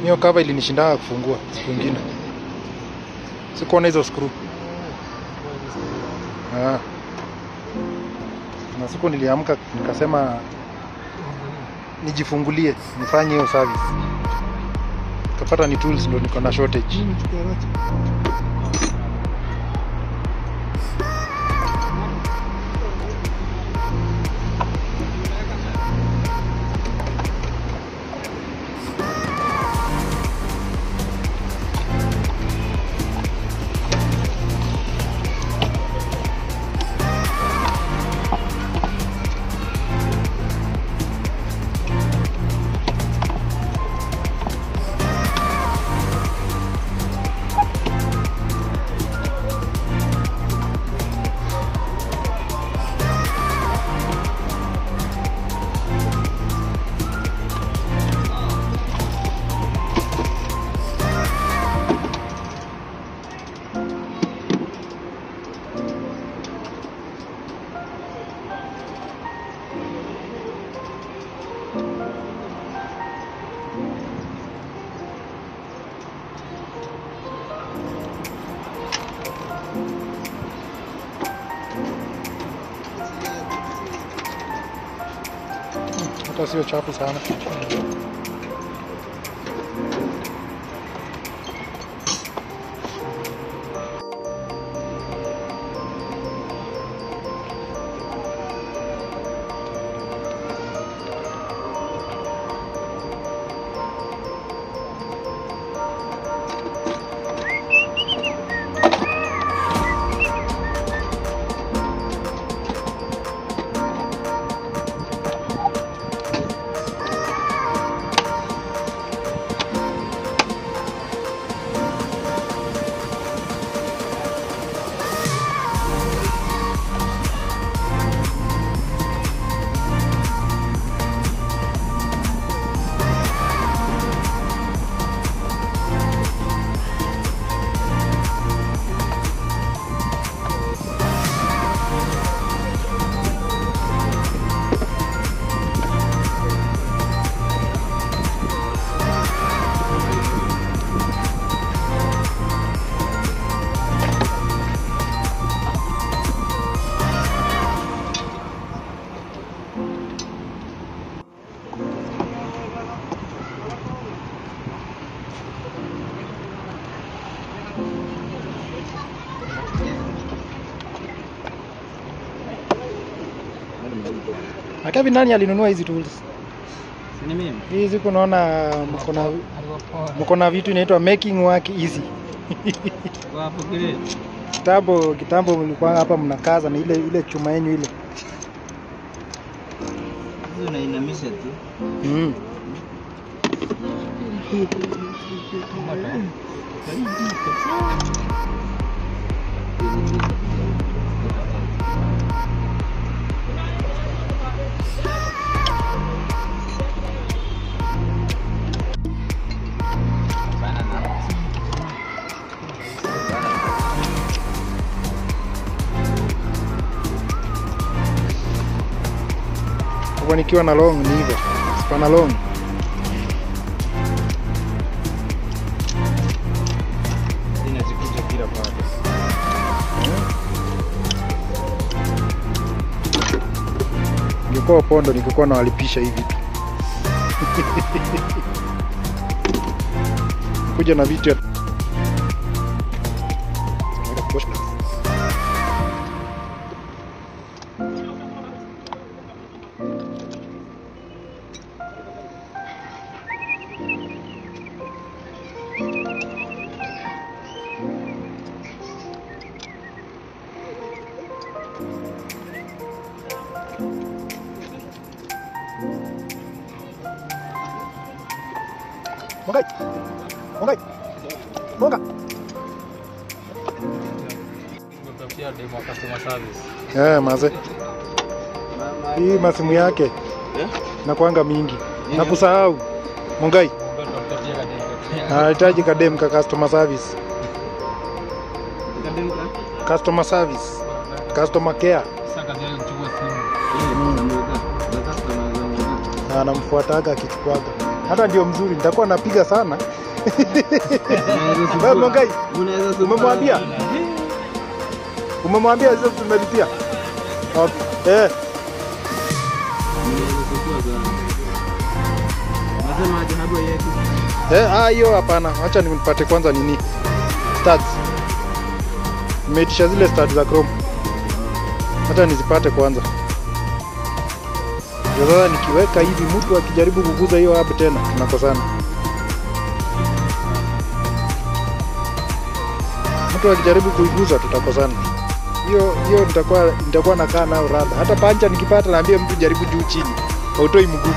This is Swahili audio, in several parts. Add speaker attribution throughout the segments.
Speaker 1: hiyo cover ilinishindaga kufungua siku ingine sikuona hizo screw ah. na siku niliamka nikasema nijifungulie nifanye hiyo service kapata ni tools ndo niko na shortage hata sio chafu sana na Kevin nani alinunua hizi tools
Speaker 2: Ni mimi.
Speaker 1: hii siku naona mko na mko na vitu inaitwa making work easy
Speaker 2: Kwa hapo kile.
Speaker 1: kitambo kitambo mlikuwa hapa mnakaza na ile ile chuma yenu ile
Speaker 2: Hizo unainamisha tu.
Speaker 1: mm. Kwa nikiwa na long ni hivyo spana long
Speaker 2: Inazikuja kila pale.
Speaker 1: ningekuwa pondo ningekuwa nawalipisha hivi tu kuja na vitu ya Mongai. Mongai. Monga.
Speaker 2: Tumetafutia demo ya customer service.
Speaker 1: Eh, maze. Hii masimu yake
Speaker 2: Eh?
Speaker 1: nakwanga mingi. Na kusahau. Mongai.
Speaker 2: Tumetafutia kademo.
Speaker 1: Anahitaji kadem ka customer service.
Speaker 2: Kademo ka?
Speaker 1: Customer service. Customer care.
Speaker 2: Sasa kazi yake kuchukua simu.
Speaker 1: Na anamfuataga akichukuaga. Hata ndio mzuri, nitakuwa napiga sana Wewe Mongai, umemwambia? Umemwambia hizo tumelipia? Okay. Eh,
Speaker 2: Nasemaje hardware yetu?
Speaker 1: eh, ah hiyo hapana. Acha nipate kwanza nini? Studs. Nimeitisha zile studs za Chrome. Hata nizipate kwanza. Ndio sasa nikiweka hivi mtu akijaribu kuguza hiyo hub tena tunakosana. Mtu akijaribu kuiguza tutakosana. Hiyo hiyo nitakuwa nitakuwa nakaa nao rada. Hata pancha nikipata naambia mtu jaribu juu chini. Hautoi mguu.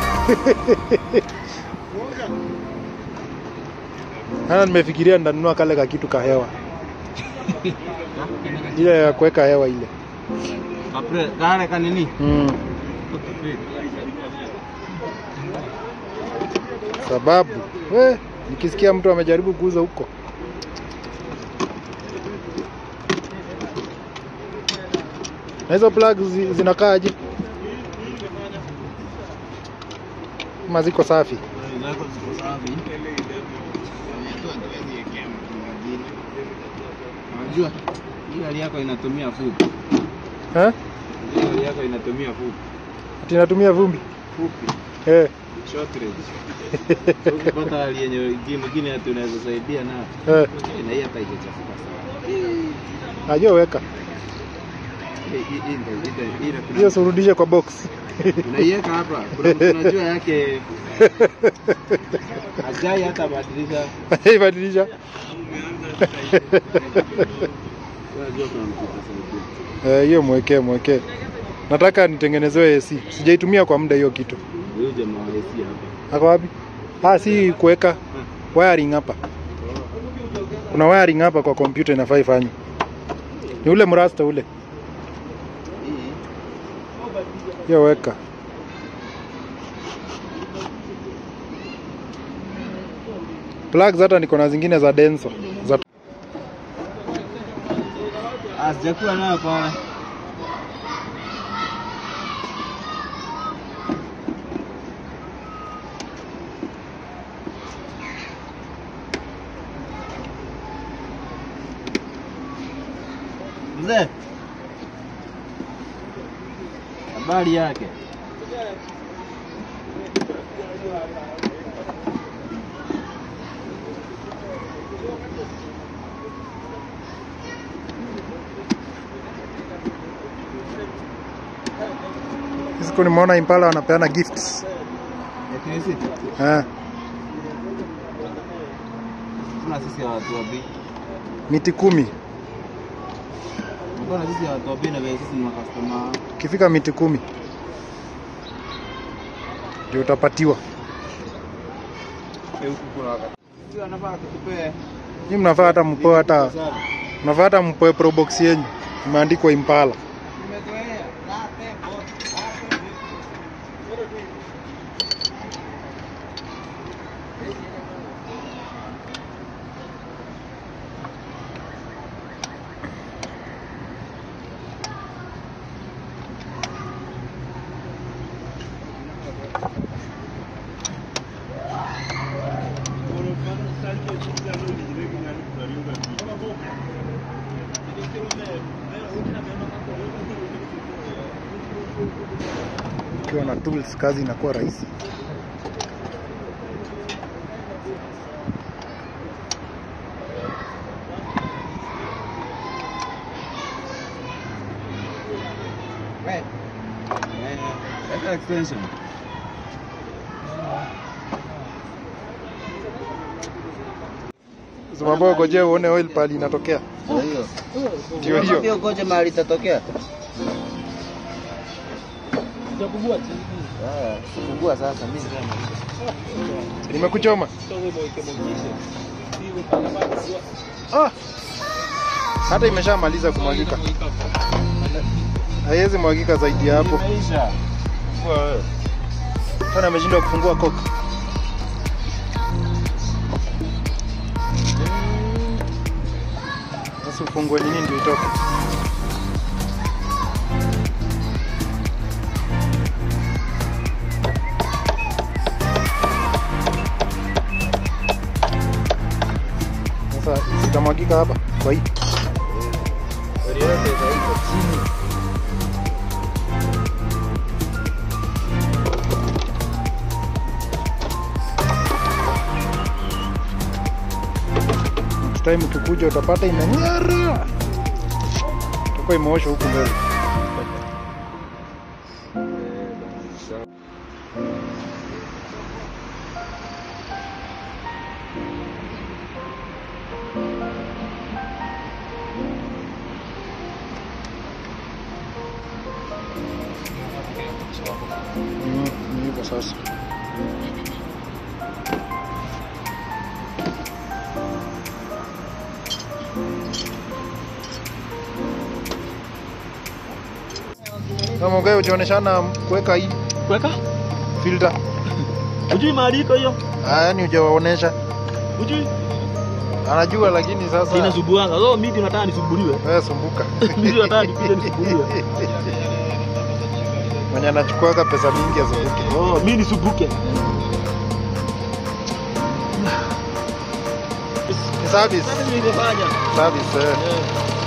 Speaker 1: Hana nimefikiria nitanunua kale ka kitu ka hewa. Ile ya kuweka hewa ile.
Speaker 2: Kapre, kale kanini?
Speaker 1: Mm. Sababu we, nikisikia mtu amejaribu kuuza huko na hizo plug zi, zinakaaje? Ama ziko safi?
Speaker 2: Zako ziko safi. Unajua hii hali yako inatumia fupi.
Speaker 1: Eh?
Speaker 2: Hii hali yako inatumia fupi.
Speaker 1: Ati natumia vumbi
Speaker 2: Fupi.
Speaker 1: eh,
Speaker 2: Short range. So, Ukipata hali yenye ingine mwingine hata unaweza saidia na
Speaker 1: eh.
Speaker 2: na hii hata haijachafuka sana.
Speaker 1: Ajo weka
Speaker 2: Hii- hii- hii ndio- hii ndio- hii ndio kuna-
Speaker 1: hiyo, surudishe kwa box
Speaker 2: unaiweka hapa kuna mtu unajua yake ajai hata badilisha
Speaker 1: ibadilisha.
Speaker 2: unajua kuna mtu utasaidia
Speaker 1: Eh, hiyo mwekee mwekee. Nataka nitengenezewe AC. Sijaitumia kwa muda hiyo kitu.
Speaker 2: huyu jamaa wa AC hapa
Speaker 1: Ako wapi? Ah, si kuweka wiring hapa. Kuna wiring hapa kwa kompyuta inafaa ifanywe. Ni ule mrasta ule.
Speaker 2: hii
Speaker 1: Hiyo weka. Plugs hata niko na zingine za Denso. Za
Speaker 2: ah sijakuwa nayo pale mzee habari yake
Speaker 1: siku nimeona Impala wanapeana gifts.
Speaker 2: ya KC
Speaker 1: Eh,
Speaker 2: tuna sisi ya watu wa bei
Speaker 1: miti kumi.
Speaker 2: mbona sisi ya watu wa bei na vile sisi ni makastoma
Speaker 1: Ukifika miti kumi ndio utapatiwa.
Speaker 2: huku kuna wakati sio anafaa kutupea
Speaker 1: Ni mnafaa hata mpoe hata mnafaa hata mpoe probox yenyu imeandikwa Impala. Ukiwa na tools kazi inakuwa rahisi.
Speaker 2: Weka extension.
Speaker 1: Zimabogo, je, uone oil pali inatokea?
Speaker 2: Ndio hiyo.
Speaker 1: Ndio hiyo.
Speaker 2: Ndio ngoja mahali itatokea. Ah, fungua sasa mimi.
Speaker 1: Nimekuchoma. Ah. Hata imeshamaliza kumwagika. Haiwezi mwagika zaidi ya hapo.
Speaker 2: Imeisha. Fungua wewe.
Speaker 1: Tena ameshindwa kufungua koka. Sasa ufungue nini ndio itoke? sasa zitamwagika hapa kwa hii.
Speaker 2: Gari yote sasa iko chini.
Speaker 1: Next time ukikuja utapata imeng'ara. Itakuwa imeoshwa huku mbele. Mm, ni hivyo sasa. Kama ungewe ujaoneshana kuweka hii
Speaker 2: Kuweka?
Speaker 1: filter.
Speaker 2: Hujui mahali iko hiyo?
Speaker 1: Ah, yani hujawaonesha.
Speaker 2: Hujui?
Speaker 1: Anajua lakini sasa
Speaker 2: Inasubuanga. So mimi nataka nisumbuliwe.
Speaker 1: wewe sumbuka.
Speaker 2: Mimi nataka nipige nisumbuliwe.
Speaker 1: Mwenye anachukuaga pesa mingi asumbuke.
Speaker 2: Oh, mimi nisumbuke.
Speaker 1: Ni service.
Speaker 2: Sasa nimefanya.
Speaker 1: Service. Eh.
Speaker 2: Eh.